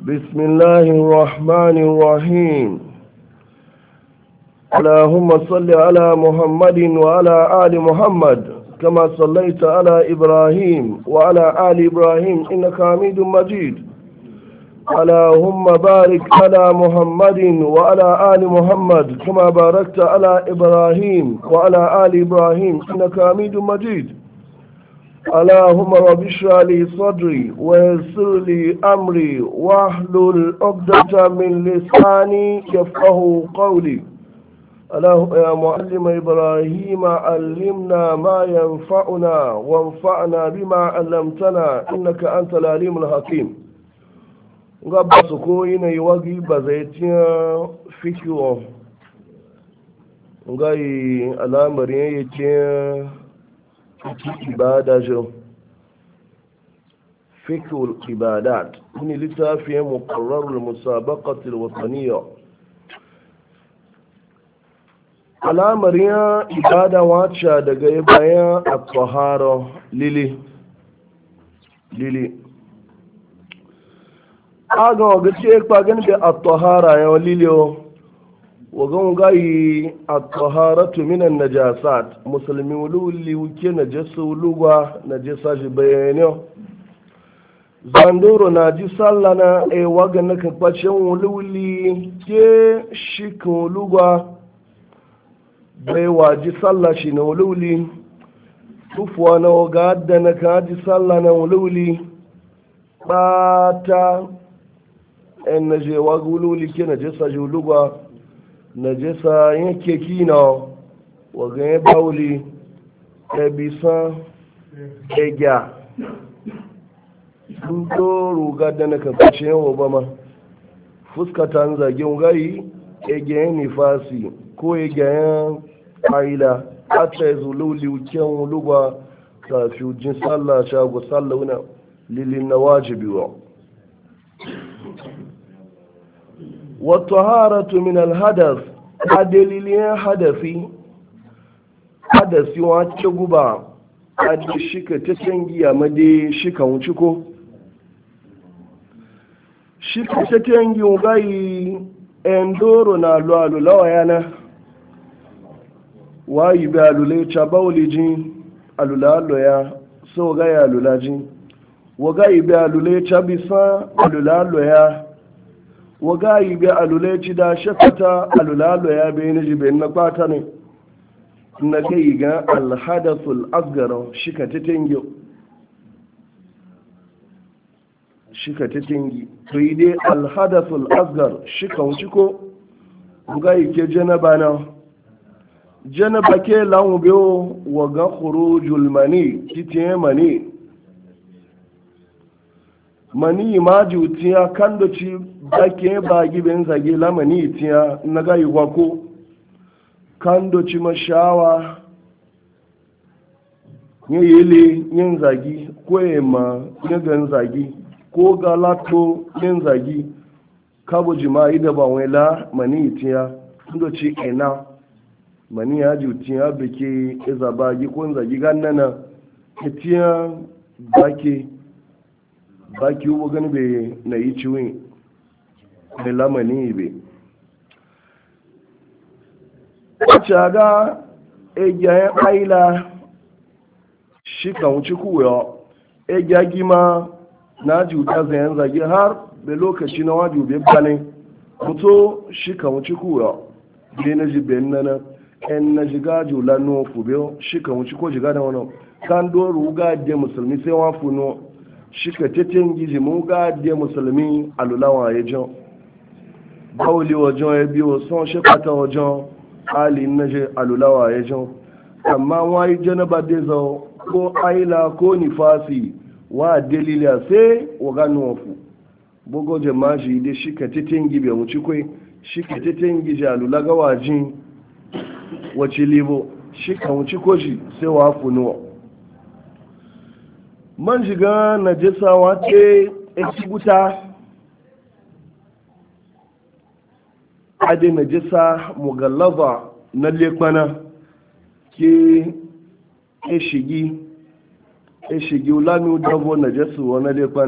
بسم الله الرحمن الرحيم اللهم صل على محمد وعلى آل محمد كما صليت على إبراهيم وعلى آل إبراهيم إنك حميد مجيد اللهم بارك على محمد وعلى آل محمد كما باركت على إبراهيم وعلى آل إبراهيم إنك حميد مجيد اللهم رب اشرح لي صدري ويسر لي امري واحلل عقدة من لساني يفقه قولي اللهم يا معلم ابراهيم علمنا ما ينفعنا وانفعنا بما علمتنا انك انت العليم الحكيم gaba su koyi na yi wagi ba zai tiya fikiyo ga yi alamarin yake ibada jo fikul ibadat ni littafin muqarrarul musabaqatil wataniyya alamar ya ibada wacce daga bayan at-tahara lili lili aga waga ce kwa gani da at-tahara ya lili wagan gayi a taharatu minan najasat musulmi wuli wuke najasa wuluwa najasa shi bayani zandoro na ji sallah na e waga na kafacin wuli ke shikin wuluwa bai waji sallah shi na wuli tufuwa na waga da na ka ji sallah na wuli ɓata en na je waga wuli ke najasa shi wuluwa najasa yake kina waga ya bauli ya bisa egya sun to ruga da na kaface yan obama fuskata zagin gayi egyayen nifasi ko egyayen aila ata ya zulu liuken lugwa kafi ujin sallah shago sallah wuna lilin na wajibi wa والطهارة من الحدث adalilin hadafi hadasi wacce guba adi shika ta tangiya made shika wuce ko shika ta tangi ugayi endoro na lualu lawa yana wayi bi alule cha bauli jin alulalo ya so ga ya alulaji wagayi bi alule cha bisa alulalo ya waga yi ga aluleci da shafata alulalo ya bai na jibe na kwata ne na kai ga alhadasul asgara shika ta tingi shika ta tingi to yi dai alhadasul asgar shika wuci ko waga yi ke janaba na janaba ke lanwu biyo waga khurujul mani kitiye mani mani ma jutiya kan da ci bake ba giben zage lamani tiya na gayi gwako kan da ci mashawa ya yele yin zagi ko ya ma ya gan zagi ko galato yin zagi kabo jima'i da ba wela mani tiya da ci ina mani ya jutiya bake iza bagi ko zagi gannana tiya bake baki ubo gani be na yi ciwin da lamani be wacce ga egyayen aila shi kan wuce kuwa egya gima na juta zayen zage har da lokaci na waju bai bane mutu shi kan wuce kuwa bai na ji bayan nana yan na jiga jula nuwa fube shi kan wuce ko jiga da wani kan doru ga de musulmi sai wa funo shika teten gizi mu ga de musulmi alulawa ya jan bauli wajen ya biyo son shekata wajen ali na je alulawa ya jan amma wani janaba de zau ko aila ko nifasi wa dalila sai wa gano wafu bugo jama shi de shika teten gibe mu ci kwai shika teten gizi alula ga wajin wace libo shika mu ci koji sai wa funuwa man shiga najasa wace ekibuta ade najasa mugallaba na lekwana ke eshigi eshigi ulami udabo najasa wa na lekwana